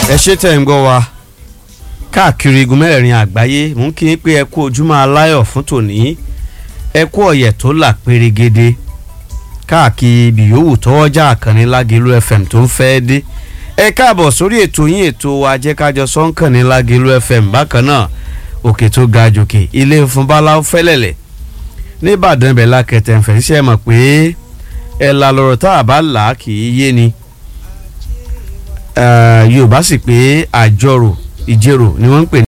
ẹ ṣe tẹ̀ ń gbọ́ wa káàkiri igun mẹ́rẹ̀ẹ̀rin àgbáyé mú kí n pé ẹ kú ojúmọ́ aláyọ̀ fún tòní ẹ kú ọ̀yẹ̀ tó là pérégede káàkiri ibi yòówù tọwọ́jà àkànní lágẹ̀lú fm tó ń fẹ́ dé ẹ káàbọ̀ sórí ètò yín ètò ajẹ́kájọ sọ́ńkànní lágẹ̀lú fm bákan náà òkè tó ga jòkè ilé fún báláwo fẹ́lẹ̀lẹ̀ nìbàdàn ibẹ̀ lákẹtẹ̀ ń fẹ́ ṣiṣẹ́ mọ̀ pé ẹ̀ là lọ́rọ̀ tá a bá là á kì í yé ni yorùbá sì pé àjọrò ìjẹrò ni wọ́n ń pè